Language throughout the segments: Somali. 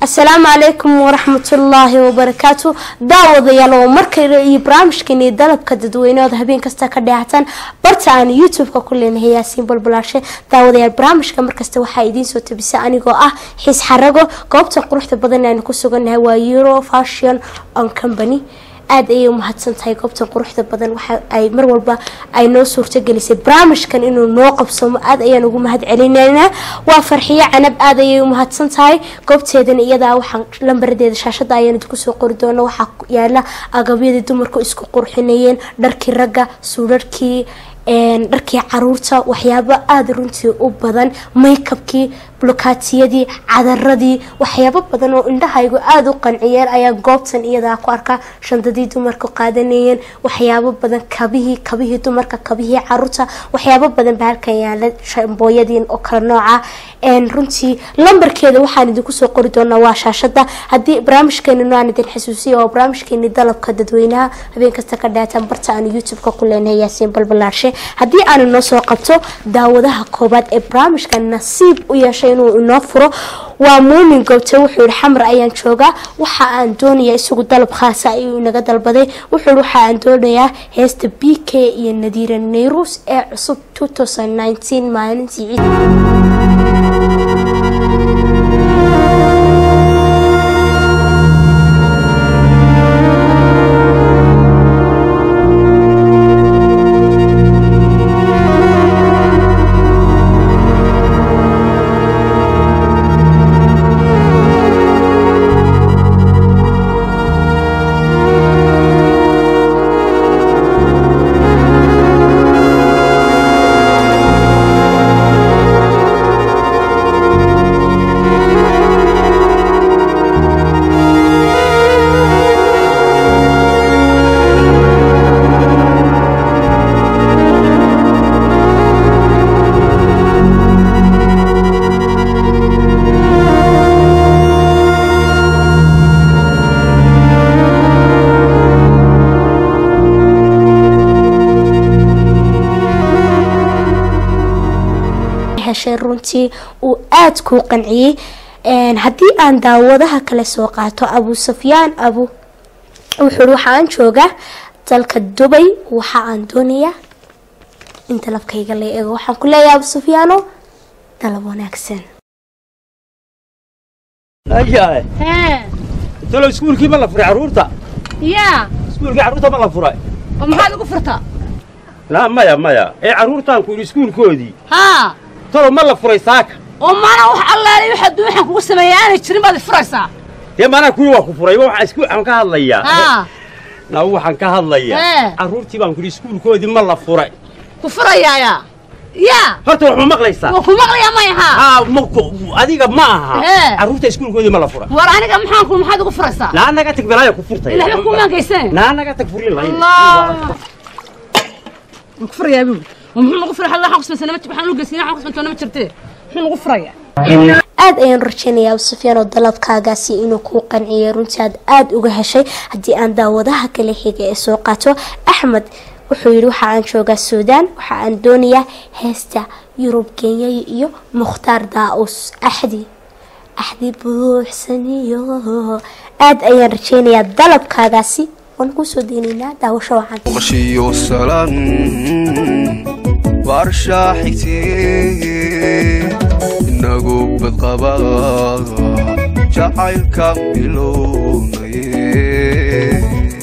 asalaamu calaykum waraxmatullaahi wabarakaatu daawadayaal oo markale iyo barnaamijkeeni dalabka dadweyneooda habeen kasta ka dheexatan barta aan youtube-ka ku leenahay yaasiin balbalaashe daawadayaal barnaamijka markasta waxaa idiin soo tabisa anigoo ah xiis xarago goobta quruxda badan aynu ku sugannahay waa euro fashion on company aada ayay umahadsan tahay goobtan quruxda badan waxa ay mar walba ay noo suurtagelisay barnaamijkan inuu noo qabsamo aada ayaan ugu mahad celinaynaa waa farxiyo canab aada ayay umahadsan tahay goobteedana iyadaa waxaan lambaradeeda shaashada ayaan idinku soo qori doona waxaa yaala agabyadii dumarku isku qurxinayeen dharkii ragga suudharkii dharkii caruurta waxyaabo aada runtii u badan maykabkii blokaatiyadii cadaradii waxyaabo badan oo indhahaygu aada u qanciyeen ayaa goobtan iyadaa ku arkaa shandadii dumarku qaadanayeen waxyaabo badan kabihii kabihii dumarka kabihii caruurta waxyaabo badan ba halkan yaala shambooyadiin oo kala nooca runtii lambarkeeda waxaan idinku soo qori doonaa waa shaashada haddii barnaamijkeeni aan idin xasuusiya oo barnaamijkeeni dalabka dadweynaha habeen kasta ka dhaataan barta aan youtube-ka ku leenahay yaasiin balbalaarshe haddii aanu noo soo qabto daawadaha koobaad ee barnaamijka nasiib u yeeshay inuu inoo furo waa muumin goobte wuxuu yihi xamar ayaan joogaa waxa aan doonayaa isagu dalab khaasa ayuu inaga dalbaday wuxuu waxa aan doonayaa heesta b k iyo nadiira nayrus ee cusub maalintii ciid heshay runtii uu aada kuu qanciyey haddii aan daawadaha kale soo qaato abu sufyaan abu wuxuu waxa aan joogaa dalka dubay waxa aan doonayaa in dalabkayga la eego waxaan ku leeyahay abu sufyaano dalab wanaagsan ayahay hee talo iskuulkii ma la furay carruurta yaa iskuulkii carruurta ma la furay oo maxaad ugu furtaa laa maya maya ee carruurtaan ku yidhi iskuulkoodii haa talo ma la furay saaka oo maana wax allaale wax adduun waxaan kugu sameeya aanay jirin baad i furaysaa dee maanaa kuwii waa ku furay waxaan isku waxaan ka hadlayaa haa naa waxaan ka hadlayaa Ee. carruurtii baan ku yidhi iskuulkoodii ma la furay ku furayaayaa yaa horta wax ma maqlaysaa waa ku maqlayaa may haa haa ma ku- adiga ma aha Ee. carruurta iskuulkoodii ma la furay war aniga maxaan ku maxaad ugu furaysaa naa naga tag balaaya ku furtay ilaahba ku maangaysane naa naga tag furin lahayn allah waan ku furayaa buuli oo muxuu nagu furay halla waxaan kusmaysanama waxaan u geysanay waxaan kusmaysanama ma jirtee muxuu nagu furayaa aada ayaan rajeynayaa abu sufyaan oo dalabkaagaasi inuu kuu qanciyay runtii aad aada uga heshay haddii aan daawadaha kale xiga ee soo qaato axmed wuxuu yidhi waxa aan joogaa suudaan waxa aan doonayaa heesta yurub kenya iyo mukhtaar daa-us axdi axdi buuxsaniyo aada ayaan rajeynayaa dalabkaagaasi waan kusoo deynaynaa daawasho wacan qashiyo salan barshaa xigtee inagu badqaba jacaylka bilownaye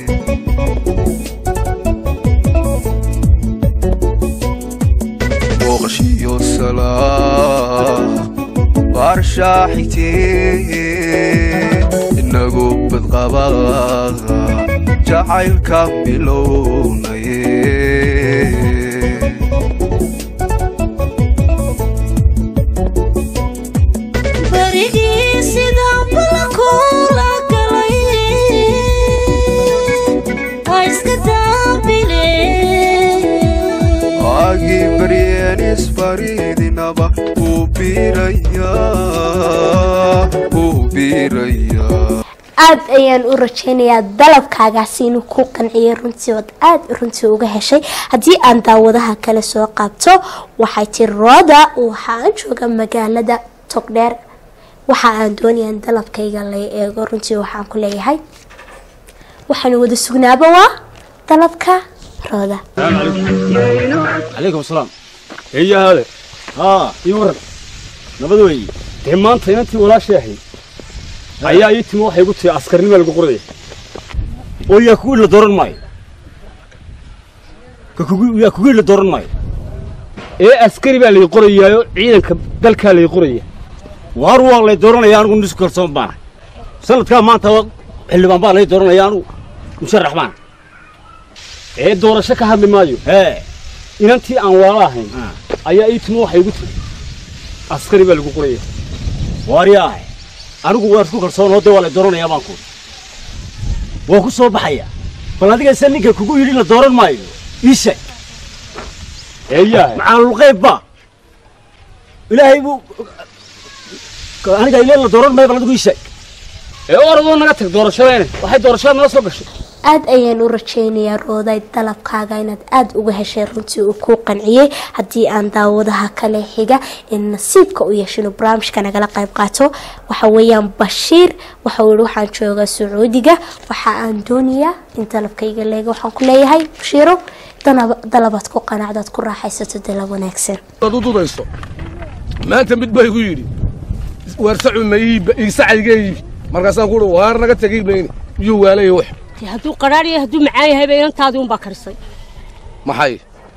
booqashiyo salan barshaa xigtee inagu badqaba jacaylka bilownaye barigii sidaan balakula galay waa iska daabile agi baryeen isfaridinaba uu biiraya uu biiraya aada ayaan u rajeynayaa dalabkaagaasi inuu ku qanciyay runtii ood aada runtii uga heshay haddii aan daawadaha kale soo qaabto waxay tiri rooda waxaan jooga magaalada togdheer waxa aan doonaya in dalabkayga la eego runtii waxaan ku leeyahay waxaanu wada sugnaaba waa dalabka rooda calaykum asalaam eeya haale haa ii waran nabad weeye dee maanta inantii walaashii ahayd ayaa ii timi waxay igu tihi askarnima lagu qoraya oo yaa kugu la dooran maayo ka kugu yaa kugu la dooran maayo ee askari baa lay qorayaayo ciidanka dalkaa lay qoraya waar waa lay dooranaya anigu nis kalsoon baana sanadkaa maanta waa xildhibaan baa lay dooranaya anigu musharax baana ee doorasho ka hadli maayo hee inantii aan waala ahayn ayaa ii timi waxay igu tiri askari baa lagu qoraya waaryaah anigu waan isku kalsoonoo dee waa lay dooranayaa baan ku waa ku soo baxaya bal adiga se ninka kugu yidhi la dooran maayo ii sheeg eeyaah macaalulqeyb ba ilaahay buu aniga ile la dooran maayo bal adigu ii sheeg ee oradoo naga tag doorashadeene waxay doorashada nala soo gashay aad ayaan u rajaynayaa rooday dalabkaaga inaad aada uga heshay runtii uu kuu qanciyey haddii aan daawadaha kale xiga in nasiibka u yeesho inuu barnaamijka nagala qayb qaato waxa weeyaan bashiir waxau yihi waxaan joogaa sacuudiga waxa aan doonayaa in dalabkayga leega waxaan ku leeyahay bashiiro danab- dalabaad ku qanacdaad ku raaxaysato dalab wanaagsan ad u dudayso maanta mid baa igu yidhi waarsacu ma iisacayga iibi markaasaan kuuhi waar naga tegi mayni miyuu waalaya wax dee hadduu qaraar yahay hadduu macaan yahayba inantaadii unbaa karisay maxay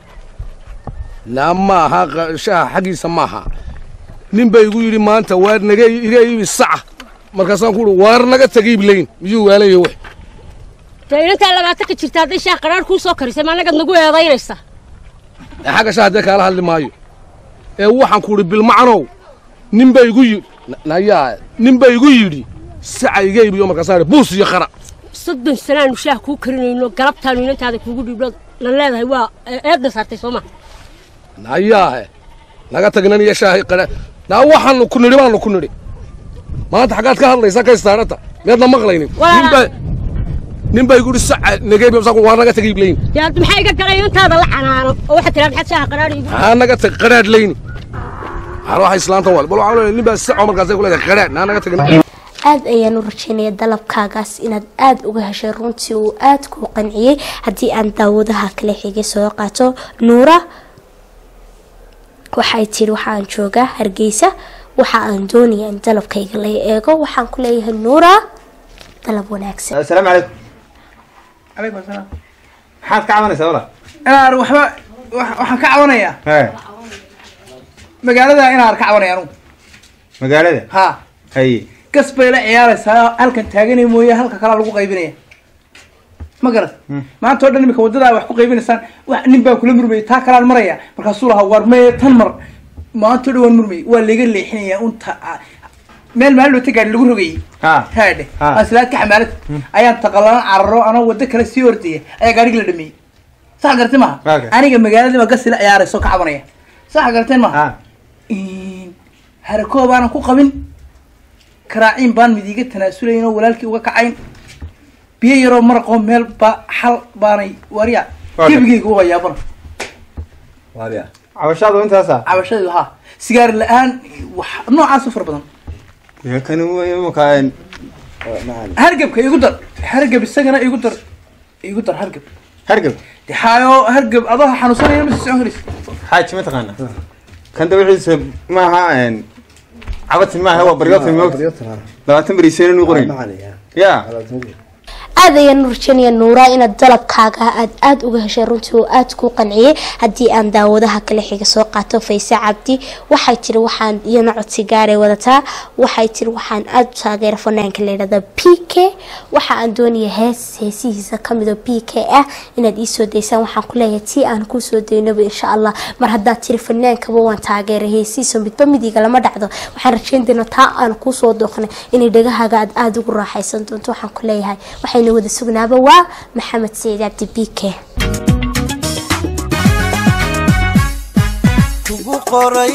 naa maaha qa- shaha xaggiisa maaha nin baa igu yidhi maanta waar naga iga iibi saca markaasaan kuuhi waar naga tegi iblayn miyuu waalaya wax dee inantaa labaatan ka jirta hadday shaah qaraar kuu soo karisay ma annagaad nagu eedaynaysa ee xagga shaha dee kaala hadli maayo ee waxaan kuuhi bilmacanow nin baa igu yidhi nayaa nin baa igu yidhi saca iga iibiyo markaasaan buus iyo qara soddon sanaanu shaah kuu karinayno galabtaanu inantaada kuugu dhiibno la leedahay waa eedna saartay soo ma nayaahe naga tagnan iyo shaahi qara naa waxaanu ku nidhi baanu ku nidhi maanta xaggaad ka hadlaysaa ka istaarata miyaadna maqlaynin Waa- nin baa nin baa igu yidhi saca nageeb waa naga tagay iblayn dee hadda maxaa iga galay inantaada la canaano oo waxaad tiraa maxaad shaaha qaraar iigu haa naga tag qaraadh layni waxaan waxa islaanta wal bal waxaan leeyahay nin baa saco markaasay ku leedahay qaraadh naa naga tagna aada ayaan u rajaynaya dalabkaagaas inaad aada uga heshay runtii uu aada kuu qanciyey haddii aan daawadaha kale xigay soo qaato nuura waxay tiri waxaan joogaa hargeysa waxa aan doonaya in dalabkayga la eego waxaan ku leeyahay nuura dalab wanaagsan السلام عليكم عليكم السلام maxaad ka cabanaysaa wala inaan waxba wax- waxaan ka cabanayaa hee magaalada inaan ka cabanaya anugu magaalada ha haye gas bay la ciyaaraysaa halkan taaganay mooye halka kalaa lagu qaybinaya ma garat maanta oo dhan imika waddadaa wax ku qaybinaysaan wax nin baan kula murmayay taa kalaan maraya markaasuu lahaa war maye tan mar maanta o dhan waan murmayay waa layga leexinaya unta meel maalin wata gaari lagu rogayay ha haadhe Ha. aslaadka xamaalad ayaan taqalaan cararo anoo waddo kale sii ordaya ayaa gaarigi la dhameeyey sax gartay maha Waaga. aniga magaaladii baa gas ila ciyaaraysa oo ka cabanaya sax garteen maha ha harakoo baanan ku qabin karaaciin baan midiiga tanaasulayn oo walaalkii uga kacayn biyo yaroo maraqoo meel ba xal baanay warya Waaga. gebigayga uga yaabana waadiya cabashaadu intaasa cabashadii lahaa sigaar la-aan wax noocaas u fara badan kan imaka hargebka igu dar hargeb isagana igu dar igu dar hargeb hargab de xaayo hargeb adoo xanuunsanaya ma sii socon karaysa xaaji ma taqaana kan dawixiisa maaha cabatin maaha waa baryotan moogta labaatan beriiseen inuu qoray ya aada ayaan u rajaynaya nuura inaad dalabkaaga aad aada uga heshay runtii oo aada kuu qanciyey haddii aan daawadaha kale xiga soo qaato fayse cabdi waxay tiri waxaan iyana codsi gaaray wadataa waxay tiri waxaan aada u taageera fanaanka layidhahda p k waxa aan doonaya hees heesihiisa kamidoo p k ah inaad iisoo daysaan waxaan ku leeyahay tii aan kuusoo daynaba insha allah mar haddaad tiri fanaankaba waan taageeray heesihiisa midba midiga lama dhacdo waxaan rajayn doonaa taa aan kuusoo dooqnay inay dhagahaaga aad aada ugu raaxaysan doonto waxaan ku leeyahay waxayna wada sugnaaba waa maxamed saciid cabdi b k kugu qoray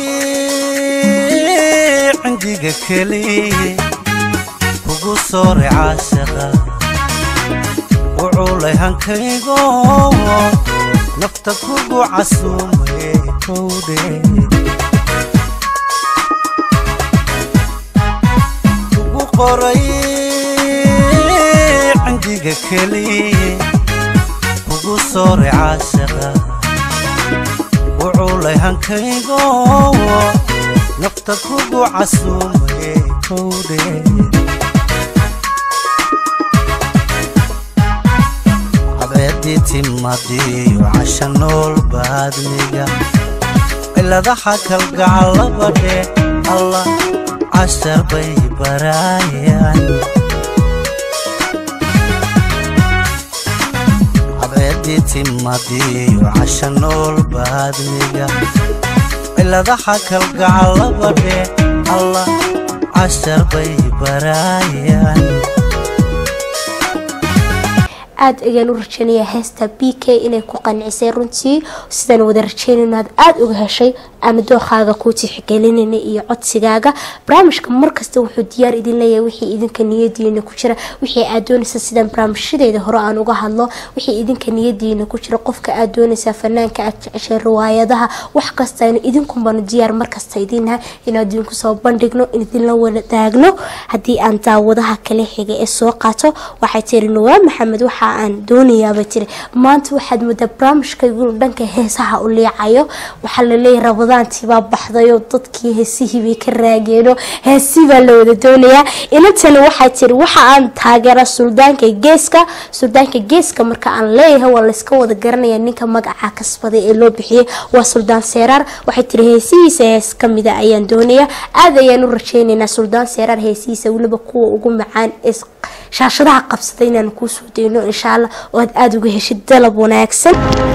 cindiga keliye kugu sooray caashaqa u culay hankaygo nafta kugu casuumaye kowdhe qoray cindiga keliye kugu sooray caashaqa wuculay hankaygo nafta kugu casuumaye kowdhe cadceedii timadiyo casha nool baadmiga ciladaha kalgacalabadhe allah cashar bay baraayaan cadceedii timadiyo casha nool baadmiga ciladaha kalgacalabadhe allah cashar bay baraayaan aada ayaan u rajeynayaa heesta b k inay ku qancisay runtii sidaan wada rajeynayno aad aada uga heshay ama dookaaga kuu tixgelinayna iyo codsigaaga barnaamijka markasta wuxuu diyaar idin leeyahay wixii idinka niyadiina ku jira wixii aad doonaysa sidaan barnaamijyadeeda hore aan uga hadlo wixii idinka niyadiina ku jira qofka aad doonaysaa fanaanka aad jeceshay riwaayadaha wax kastayna idinkunbanu diyaar markasta idinnaha inaan idinku soo bandhigno in idinla wadaagno haddii aan daawadaha kala xiga ee soo qaato waxay tiri nuwaa maxamed waxa aan doonayaabay tiri maanta waxaad moodaa barnaamijkaygu dhanka heesaha u liicayo waxaa laleeyahay rabadaantii baa baxdayo dadkii heesihii bay ka raageeno heesii baa la wada doonayaa inantani waxay tiri waxa aan taageera suldaanka geeska suldaanka geeska marka aan leeyahay waa layska wada garanaya ninka magaca kasbaday ee loo bixiyey waa suldaan seeraar waxay tiri heesihiisa hees kamida ayaan doonayaa aada ayaan u rajeynaynaa suldaan seeraar heesihiisa weliba kuwa ugu macaan ee shaashadaha qabsaday inaan kuu soo dayno insha allah oo aad aada uga heshid dalab wanaagsan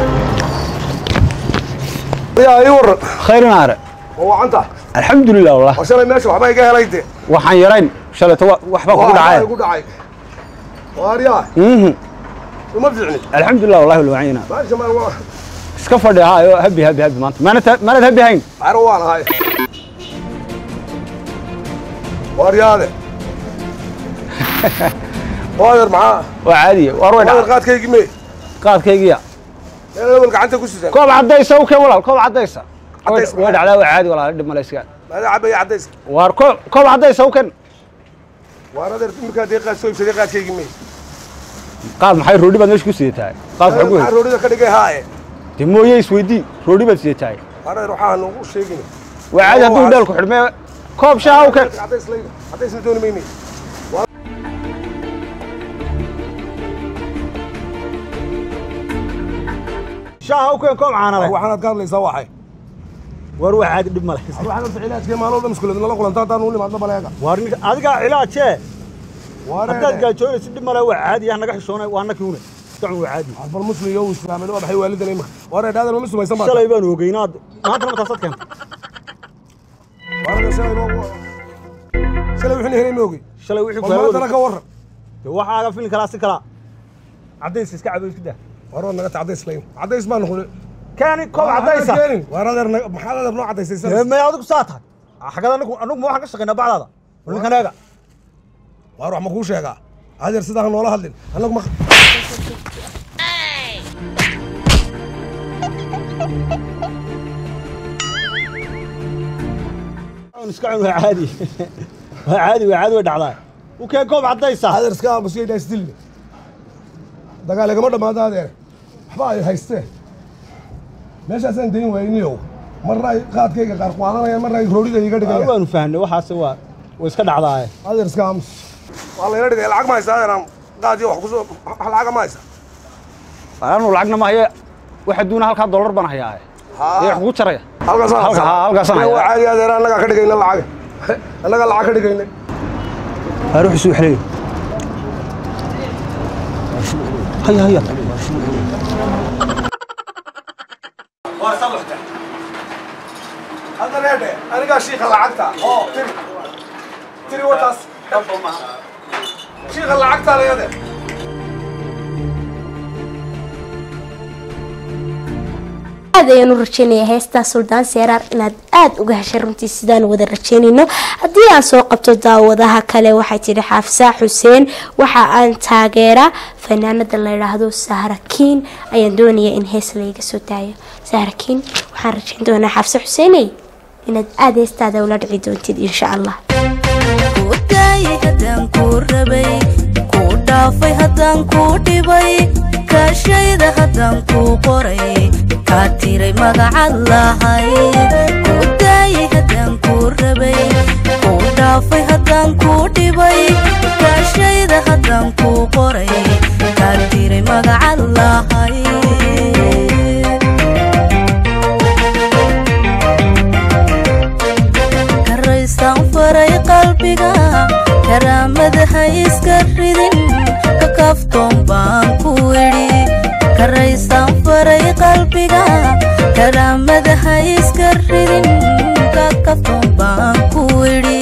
yaa ii waran khayr naare oo wacanta alxamdulilah wallah oo shalay meesha waxba iga helay de waxaan yarayn shalayto wa- waxbaa kugu dhacay igu dhacay waaryaa Mhm. uma fiicni alxamdulilah wallahi walwacina meesha ma waa iska fadhi haayo habi habi habi maanta maanad maanad habi hayn caro waan ahay waaryaade waadeer maxaa waa caadiya waar way waadeer dhacday qaadkaygii mee qaadkaygiya meel lawal gacanta ku sidan koob cadaysa u keen walaal koob cadaysa way Cadays way dhacdaa waa caadi walaal dhib malaysiga maada cabaya cadaysa waar koob koob cadaysa u keen waar adeer iminkaa dee qaad soo ibsaday qaadkaygii mee qaad maxay roodhi baad meesha ku sidataa qaad maxaa ku maxaa hel roodhida ka dhigay haaye dee mooye isweydii roodhi baad sidataa waar adeer waxaan ugu sheegin waa caadi hadduu dheel ku xidhmee koob shaaha u keen cadays layda cadaysna dooni mayne shaaha u keen koob caanale waxaanaad ka hadlaysaa waxay waar waa caadi dhib male waxaan horta cilaajkee maalin walba muskuleed nala kulanta haddaan u nimaadno baleega waar ninka adigaa cilaajee haddaad waareede gaajoonaysa dhib male waa caadi ah naga xishoonay waa annakii une dacun waa caadi bal muslim iyo uu islaamay waa maxay waalidan imika waareede adeer ma sumaysan baa shalay baan ogeynaad maanta ma taasaad keentay waareede shalay noo shalay wixii helay noogi shalay wixii bal maantana ka warran dee waxaaga filin kalaa si kalaa cadays iska cabo isku daa waar waad naga ta cadays layn cadays baa noqday keeni koob cadaysa waar adeer naga- maxaad adeer noo cadaysay dee shalay may adigu saa tahay xagada anagu anagu ma waxaan ka shaqaynaa bacdaada bal ninkan eega waar wax ma kuu sheegaa adeer sidaa ha noola hadlin annagu ma un iska cun waa caadi waa caadi waa caadi way dhacdaa u keen koob cadaysa adeer iska aamusiyo ilaa isdilne dagaal igama dhammaado adeer waxba ay haysteen meeshaasaan dayn wayniyow marna ay qaadkayga qaar qaadanayaan marna ay roodhida iga dhigayaan waanu fahnay waxaase waa way iska dhacdaa adeer iska aamus waa layla dhigay lacag ma haysa adeer aan qaadiyo wax kusoo wax lacaga ma haysa anu lacagna ma haye waxa duuna halkaa dollar baan hayaa ee wax kugu jaraya halkaasaan Halka- haysaa. haa, halkaasaan Ee, waa hayaa. caadi adeer annagaa ka dhigayna lacag annagaa lacag ka dhigayna هروح سوق حليب هيا هيا hadda reedhe anigaa shiika lacagta oo tiri tiri wataas shiika lacagta leede aad ayaan u rajeynayaa heestaa suldaan seeraar inaad aada uga heshay runtii sidaan wada rajeynayno haddii aan soo qabto daawadaha kale waxay tidhi xaafsaa xuseen waxa aan taageeraa fanaanada la yidhaahdo sahrakiin ayaan doonayaa in hees layga soo daayo sahrakiin waxaan rajeyn doonaa xaafsa xuseeney inaad aada heestaada ula dhici doontid insha allah daayay haddaan kuu rabay kuu dhaafay haddaan kuu dhibay kaashayda haddaan kuu qoray kaa tiray magacaad lahay kuu daayay haddaan kuu rabay kuu dhaafay haddaan kuu dhibay kaashayda haddaan kuu qoray kaa tiray magacaad lahay karaysaan faray qalbiga karaamada ha iska ridin ka kaftoon baan ku idhi karaysaan faray qalbiga karaamada ha iska ridin ka kaftoon baan ku idhi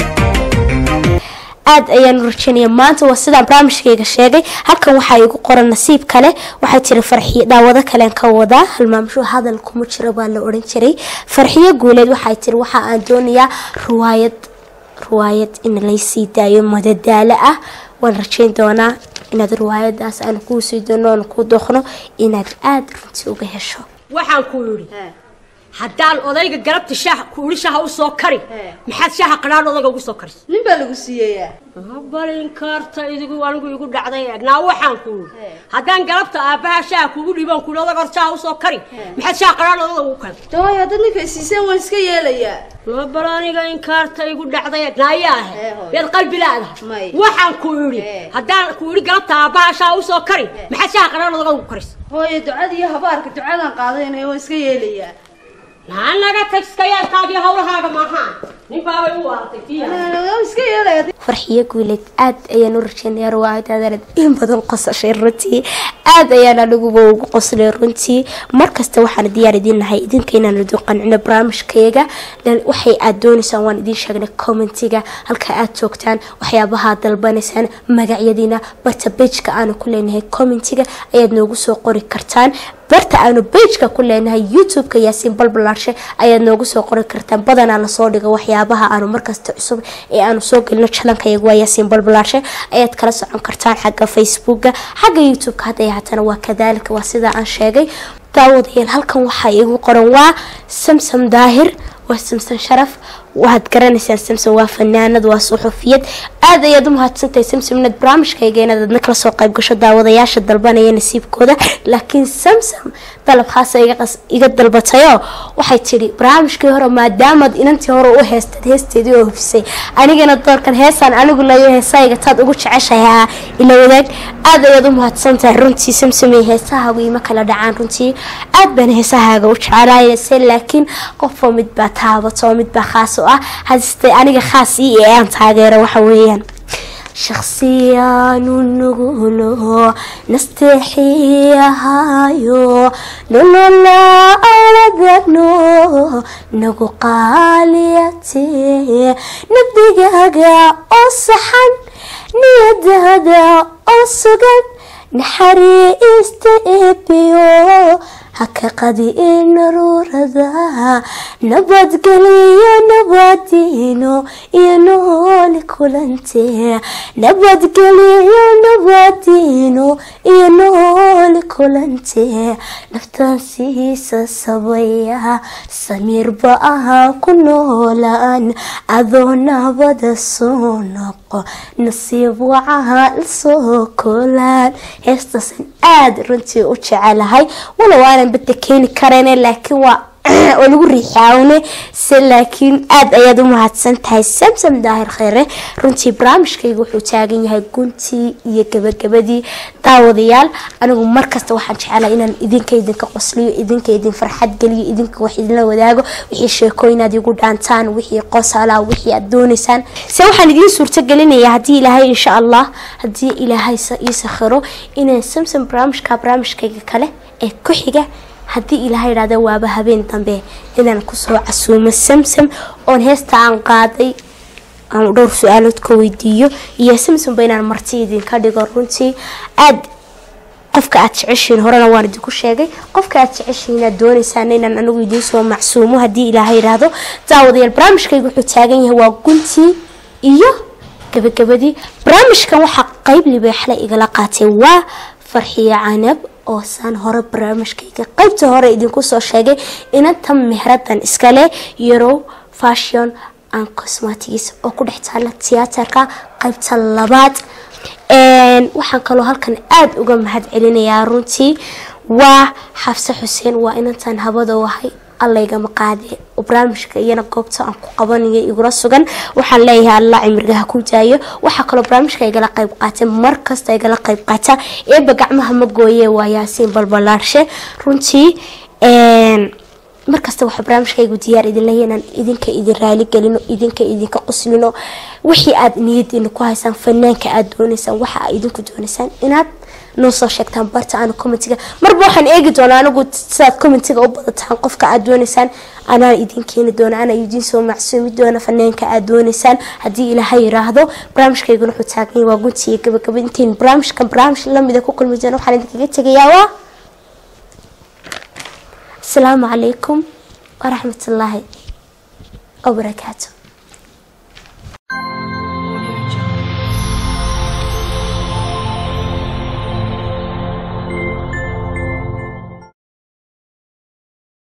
aad ayaan u rajeynaya maanta waa sidaan barnaamijkayga sheegay halkan waxaa igu qoran nasiib kale waxay tiri farxiyo daawado kalen ka wadaa halmaamsho hadal kuma jiro baa la odhan jiray farxiyo guuleed waxay tiri waxa aan doonayaa ruwaayad ruwaayad in laysii daayo madadaalo ah waan rajeyn doonaa inaad ruwaayadaas aan kuu sii doono aan kuu dooqno inaad aada runtii uga hesho waxaan ku yidhi haddaan odayga galabta shaah ku idhi shaha u soo kari maxaad shaaha qadhaan odayga ugu soo karis nin baa lagu siiyeyaa ma balin karta idigu anigu igu dhacday eegnaa waxaan ku yidhi haddaan galabta aabbaha shaha kugu dhiibaan ku odaga hor shaha u soo kari maxaad shaha qadhaan odayga ugu kari daway haddaad ninka isiiseen waan iska yeelayaa ma bal aniga inkaarta igu dhacday eegnaayaa ahe yaad qalbi laadahay waxaan ku idhi haddaan ku idhi galabta aabbaha shaha u soo kari maxaad shaha qadhaan odayga ugu karis hooye ducada iyo habaarka ducadan qaadaynaya waan iska yeelayaa naanaga tagskayaadkaagii hawlahaaga maahaan nin baabay u waaratay iska yeelaya farxiyo guuleed aad ayaan u rajeynaya ruwaayadaadaanad in badan qosashay runtii aad ayaan aniguba ugu qoslay runtii markasta waxaan diyaar idiin nahay idinka inaan idin qancino barnaamijkayaga waxay aad doonaysaan waan idiin sheegnay commentiga halka aad joogtaan waxyaabaha dalbanaysaan magacyadiina barta bejka aanu ku leenahay commentiga ayaad noogu soo qori kartaan barta aanu bejka ku leenahay youtube-ka yaasiin balbalaarshe ayaad noogu soo qori kartaan badanaa lasoo dhigo waxyaabaha aanu markasta cusub ee aanu soo gelino jalankayagu waa yaasiin balbalaarshe ayaad kala socon kartaan xagga facebooka xagga youtube-ka hadday haatana waa kadaalika waa sidaa aan sheegay daawadayaal halkan waxaa igu qoran waa samsam daahir waa samsan sharaf waxaad garanaysaan samsom waa fanaanad waa suxufiyad aad ayaad u mahadsantahay samsom inaad barnaamijkayga inaad adna kala soo qayb gasho daawadayaasha dalbanaya nasiibkooda laakiin samsom dalab khaasa iga dalbatayoo waxay tidhi barnaamijkii hore maadaamaad inantii hore u heestad heesteedii oo hufisay anigana doorkan heesaan anigu layo heesayga taad ugu jeceshahay ila wadaag aad ayaad u mahadsantahay runtii samsomey heesahaagu ima kala dhacaan runtii aad baan heesahaaga u jecelaayse laakiin qofoo mid baa taabato mid baa khaas ah hadiste aniga khaas ii ee aan taageero waxa weeyaan shakhsiyaanu nugulo nasteexiyahaayo nolola aladagno nagu qaaliyate nabdigaaga oo saxan niyadaada oo sugan naxariista eebiyo haka qadi naruurada nabadgeliyo nabadiino iyo nooli kulante nabadgeliyo nabadiino iyo nooli kulante naftaansiisa sabaya samiirba ahaa ku noolaan adoo nabada soo noqo nasiib wacaha lasoo koolaan heestaasan aada runtii u jecelahay walow aanan bada keeni karayn laakiin waa oo lagu riixaawne se laakiin aada ayaad u mahadsan tahay samsam daahir kheyre runtii barnaamijkayga wuxuu taagan yahay guntii iyo gabagabadii daawadayaal anigu markasta waxaan jecelahay inaan idinka idinka qosliyo idinka idin farxad geliyo idinka wax idinla wadaago wixii sheekooyinaad igu dhaantaan wixii qosala wixii aad doonaysaan se waxaan idiin suurto gelinayaa haddii ilaahay insha allah haddii ilaahay ii sakhiro inaan samsam barnaamijka barnaamijkayga kale ee ku xiga haddii ilaaha idhahda waaba habeen dambe inaan kusoo casuumo samsam oon heesta aan qaaday aan dhowr su-aalood ka weydiiyo iyo samsamba inaan marti idinka dhigo runtii aad qofka aad jeceshiin horena waan idinku sheegay qofka aad jeceshiin aad doonaysaan inaan anigu idiin soo macsuumo haddii ilaaha idhaahdo daawadayaal barnaamijkayga wuxuu taagan yahay waa guntii iyo gabagabadii barnaamijkan waxaa qeyb libaaxle igala qaatay waa farxiyo canab oo saan hore barnaamijkayga qaybta hore idinku soo sheegay inanta mehradan iskale yarow fashion and cosmatics oo ku dhex taala tiyaatarka qaybta labaad Een, waxaan kaloo halkan aada uga mahad celinayaa runtii waa xafse xuseen waa inantaan habada wahay allaygama qaade oo barnaamijka iyana goobta aan ku qabanayo igula sugan waxaan leeyahay alla cimrigaha ku daayo waxaa kaloo barnaamijka igala qayb qaatay markasta igala qayb qaata eeba gacmaha ma gooye waa yaasiin balbalaarshe runtii een, markasta waxaa barnaamijkaygu diyaar idin leeyahay inaan idinka idin raali gelino idinka idinka quslino wixii aad niyadiina ku haysaan fanaanka aad doonaysaan waxa aad idinku doonaysaan inaad noo soo sheegtaan barta aana commentiga marba waxaan eegi doonaa anigu sidaad commentiga u badataan qofka aad doonaysaan anaa idin keeni doona anaa idin soo macsuumi doona fanaanka aad doonaysaan haddii ilaahay yiraahdo barnaamijkayguna wuxuu taagan yahay waa gunti iyo gabagaba intayn barnaamijkan barnaamij lamida ku kulmi doona waxaan idinkaga tegayaa waa السلام عليكم ورحمة الله وبركاته